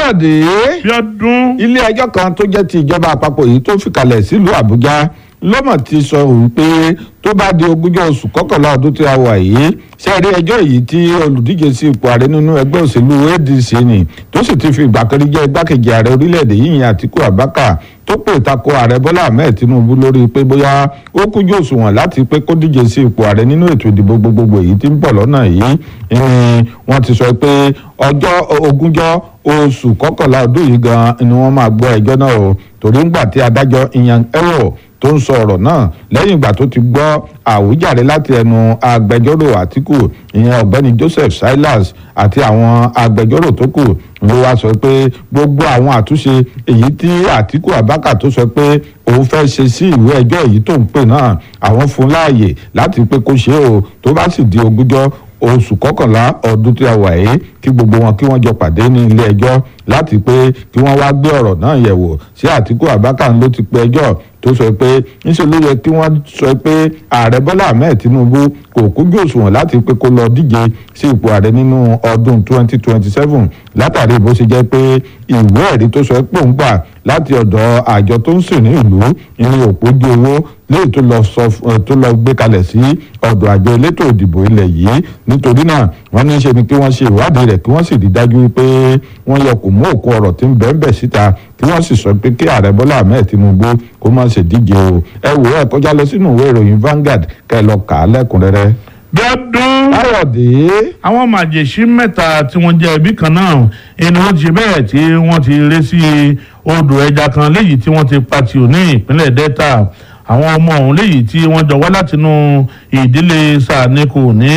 káyọ̀dé Bíọ́dún. ilé ẹjọ́ kan tó jẹ́ ti ìjọba àpapọ̀ yìí tó fìkàlẹ̀ sílùú àbújá lọ́mọ̀ ti sọ wípé tó bá di ogúnjọ́ oṣù kọkànlá ọdún tí a wà yìí sẹ́ẹ̀rí ẹjọ́ yìí tí olùdíje sí ipò ààrẹ nínú ẹgbẹ́ òṣèlú adc ni tó sì ti fi ìgbà kan rí jẹ́ igbákejì ààrẹ orílẹ̀-èdè yìí yẹn àtíkù abaka tó pè tako ààrẹ bọ́lá ahmed tinubu lórí pé bóyá ó kújú òṣùwọ̀n láti pé kó díje sí ipò ààrẹ nínú ètò ìdìbò gbogbogbò yìí tí ń bọ̀ lọ́nà yìí wọ́n ti sọ pé ọjọ́ ogúnjọ́ oṣù kọkànlá ọdún yìí gan ni wọ́n máa gbọ́ ẹjọ́ náà o torí ńgbà tí adájọ́ iyan ẹ̀wọ̀ tó ń sọ ọ̀rọ̀ náà lẹ́yìn ìgbà tó ti gbọ́ àwíjàre láti ẹnu agbẹjọ́rò àtìkù ìyẹn ọ̀gbẹ́ni joseph silas àti àwọn agbẹjọ́rò tó kù ló wá sọ pé gbogbo àwọn àtúnṣe èyí tí àtìkù abaka tó sọ pé òun fẹ́ ṣe sí ìwé ẹjọ́ èyí tó ń pè náà àwọn fún láàyè láti pé kó ṣe o tó bá sì di ogúnjọ́ oṣù kọkànlá ọdún tí a wà yìí kí gbogbo wọn kí wọ́n jọ pàdé ní ilé ẹjọ́ láti pé kí wọ́n wá gbé ọ̀rọ̀ náà yẹ̀wò sí àtìkù abaka ló ti pe ẹjọ́ tó sọ pé níṣẹ́ ló yẹ kí wọ́n sọ pé ààrẹ bọ́lá ahmed tinubu kò kújú òṣùwọ̀n láti pé kó lọ díje sí ipò ààrẹ nínú ọdún 2027 látàrí bó ṣe jẹ́ pé ìwé ẹ̀rí tó sọ pé òun gbà láti ọ̀dọ̀ àjọ tó ń sìn ní ìlú ìrìn òpójú owó léyìí tó lọ sọ tó lọ gbé kalẹ̀ sí ọ̀dọ̀ àjọ elétò ìdìbò ilẹ̀ yìí nítorí náà wọ́n ní ṣe ni kí wọ́n ṣe ìwádìí rẹ̀ kí wọ́n sì rí dájú pé wọ́n yọ kò mú òkú ọ̀rọ̀ tí ń bẹ́ẹ̀ bẹ́ẹ̀ síta kí wọ́n sì sọ pé kí ààrẹ bọ́lá ahmed tinubu kó má ṣe díje o ẹ wò ẹ kọjá lọ sínú ìwé ìròyìn Vanguard kẹ́ lọ kà á lẹ́kùnrẹ́rẹ́. Bíọ́dún. káyọ̀dé. àwọn màjèṣí mẹ́ta tí wọ́n jẹ́ ẹbí kan náà ẹni wọ́n ti ṣe bẹ́ẹ̀ tí wọ́n ti ré sí odò ẹja kan léyìí tí wọ́n ti pa tì ò ní ìpínlẹ̀ Delta àwọn ọmọ ọ̀hún léyìí tí wọ́n jọ wá látinú ìdílé sàníkù ní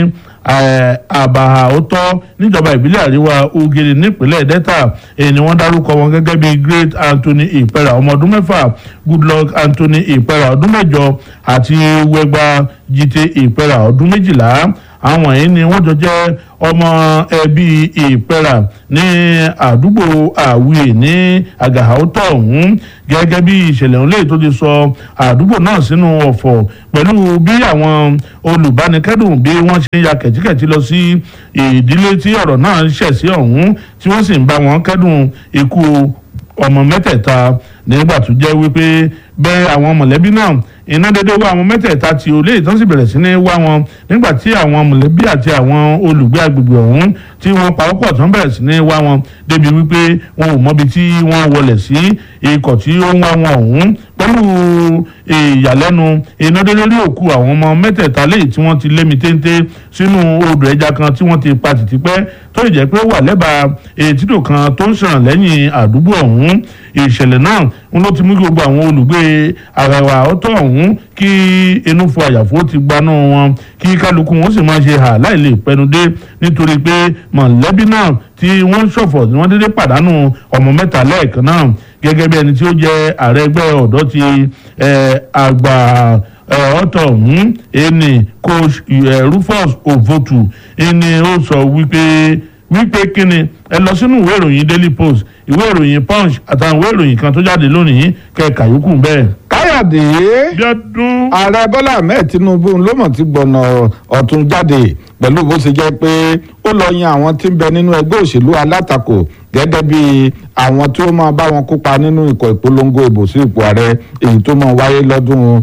àbàhà òótọ́ níjọba ìbílẹ̀ àríwá ugiri nípínlẹ̀ delta èyí ni wọ́n dárúkọ wọn gẹ́gẹ́ bíi great anthony ìpẹ́rà ọmọ ọdún mẹ́fà goodluck anthony ìpẹ́rà ọdún mẹ́jọ àti wẹgba jite ìpẹ́rà ọdún méjìlá àwọn yìí ni wọ́n jọ jẹ́ ọmọ ẹbí ìpẹ́rà ní àdúgbò àwìyè ní àgàhàótọ́ ọ̀hún gẹ́gẹ́ bí ìṣẹ̀lẹ̀ ọ̀hún léyìí tó ti sọ àdúgbò náà sínú ọ̀fọ̀ pẹ̀lú bí àwọn olùbánikẹ́dùn bí wọ́n ṣe ń ya kẹ̀tíkẹ̀tí lọ sí ìdílé tí ọ̀rọ̀ náà ń ṣẹ̀ sí ọ̀hún tí wọ́n sì ń bá wọn kẹ́dùn ikú ọmọ mẹ́tẹ̀ẹ̀ta nígbà tó jẹ́ wípé bẹ́ẹ̀ àwọn mọ̀lẹ́bí náà iná dédé wá àwọn mẹ́tẹ̀ẹ̀ta tí olè tán sì bẹ̀rẹ̀ sí ní wá wọn nígbà tí àwọn mọ̀lẹ́bí àti àwọn olùgbé agbègbè ọ̀hún tí wọ́n pawọ́pọ̀ tán bẹ̀rẹ̀ sí ní wá wọn débi wípé wọn ò mọbi tí wọ́n wọlé sí ikọ̀ tí ó ń wá wọn ọ̀hún pẹ̀lú ìyàlẹ́nu iná dédé rí òkú àwọn ọmọ mẹ́tẹ̀ẹ̀ta léyìí tí wọ́n ti lémi téńté sínú odò ẹja kan tí wọ́n ti pa títí pẹ́ tó lè jẹ́ pé ó wà lẹ́bàá ètìtò kan tó ń ṣàn lẹ́yìn àdúgbò ọ̀hún ìṣẹ̀lẹ̀ náà ń ló ti mú gbogbo àwọn olùgbé àràwà ọ̀tọ̀ ọ̀hún kí inú fún àyàfó ti gbaná wọn kí kálukú wọn sì máa ṣe hà láì lè pẹnudé nítorí pé mọ̀lẹ́bí náà tí wọ́n ń ṣọ̀fọ̀ tí wọ́n dédé pàdánù ọmọ mẹ́ta lẹ́ẹ̀kan náà gẹ́gẹ́ bí ẹni tí ó jẹ́ ààrẹ ẹgbẹ́ ọ̀dọ́ ti àgbà ọ̀tọ̀ ọ̀hún ẹni coach Rufus Ovotu ẹni ó sọ wípé wípé kíni ẹ lọ sínú ìwé ìròyìn Daily Post ìwé ìròyìn Punch àtàwọn ìwé ìròyìn kan tó jáde lónìí kẹka yòókù bẹ́ẹ̀. káyọ̀dé Bíọ́dún. ààrẹ bọ́lá ahmed tinubu ló mọ̀ ti gbọ̀nà ọ̀tún jáde pẹ̀lú bó ṣe jẹ́ pé ó lọ yan àwọn tí ń bẹ nínú ẹgbẹ́ òṣèlú alátakò gẹ́gẹ́ bí àwọn tí ó máa bá wọn kópa nínú ikọ̀ ìpolongo ìbò sí ipò ààrẹ èyí tó máa wáyé lọ́dún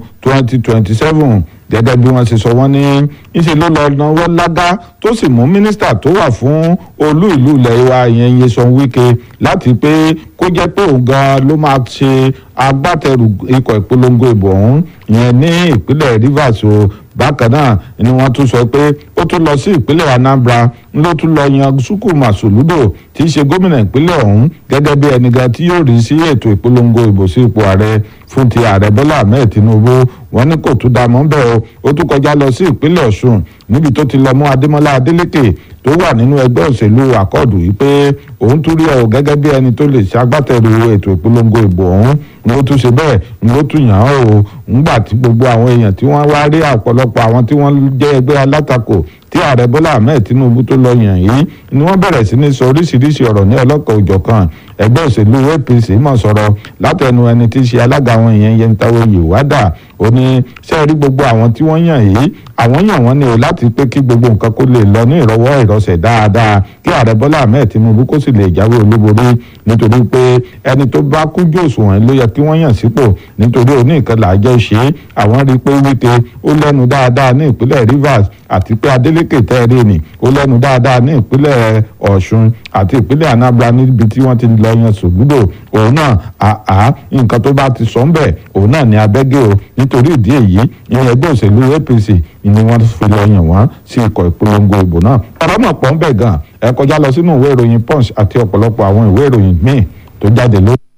2027 gẹ́gẹ́ bí wọ́n ṣe sọ wọ́n ní ìṣe ló lọ náwó lágá tó sì mú mínísítà tó wà fún olú ìlú ilẹ̀ wa ìyẹn Nyesom Wike láti pé kó jẹ́ pé òun gan ló máa ṣe agbátẹrù ikọ̀ ìpolongo ìbò ọ̀hún ìyẹn ní ìpínlẹ̀ Rivers o bákan náà ni wọ́n tún sọ pé ó tún lọ sí ìpínlẹ̀ Anambra ló tún lọ yan Chukwuma Soludo tí í ṣe gómìnà ìpínlẹ̀ ọ̀hún gẹ́gẹ́ bí ẹnìkan tí yóò rí sí ètò ìpolongo ìbò sí ipò ààrẹ fún ti ààrẹ Bọ́lá Ahmed Tinubu wọ́n ní kò tún dá mọ́ bẹ́ẹ̀ o ó tún kọjá lọ sí ìpínlẹ̀ Ọ̀ṣun níbi tó ti lọ mú Adémọ́lá Adélékè tó wà nínú ẹgbẹ́ òṣèlú àkọọdù yìí pé òun tún rí ọ gẹ́gẹ́ bí ẹni tó lè ṣagbátẹrù ètò ìpolongo ìbò ọ̀hún ni ó tún ṣe bẹ́ẹ̀ ni ó tún yàn án o ńgbà tí gbogbo àwọn èèyàn tí wọ́n wá rí ọ̀pọ̀lọpọ̀ àwọn tí wọ́n jẹ́ ẹgbẹ́ alátakò tí ààrẹ bọ́lá ahmed tinubu tó lọ yàn yìí ni wọ́n bẹ̀rẹ̀ sí ní sọ oríṣiríṣi ọ̀rọ̀ ní ọlọ́kọ̀ òjọ̀kan ẹgbẹ́ òṣèlú apc mọ̀ sọ̀rọ̀ látẹnu ẹni tí í ṣe alága àwọn èèyàn yẹntawo yìwádà ó ní ṣe rí gbogbo àwọn tí wọ́n yàn yìí àwọn yàn wọ́n ní o láti pé kí gbogbo nǹkan kó lè lọ ní ìrọwọ́ ìrọsẹ̀ dáadáa kí ààrẹ bọ́lá ahmed tinubu kó sì lè jáwé olúborí nítorí pé ẹni tó bá kújú òṣùwọ̀n ló yẹ kí wọ́n yàn sípò nítorí òní nǹkan làájọ ṣe é àwọn rí i pé wíte ó lẹ́nu dáadáa ní ìpínlẹ̀ rivers àti pé adeleke tẹ́ẹ̀rẹ́ ni ó lẹ́nu dáadáa ní ìpínlẹ̀ ọ̀ṣun àti ìpínlẹ̀ anambra níbi tí wọ́n ti lọ yan sògúdò òun náà àá nǹkan tó bá ti sọ ń bẹ̀ òun náà ní abẹ́gẹ́ o nítorí ìdí èyí ìyẹn ẹgbẹ́ òṣèlú apc ni wọ́n fi lọ yàn wọ́n sí ikọ̀ ìpolongo ìbò náà ọ̀rọ̀ náà pọ̀ ń bẹ̀ gan ẹ kọjá lọ sínú ìwé ìròyìn punch àti ọ̀pọ̀lọpọ̀ àwọn ìwé ìròyìn míì tó jáde lórí.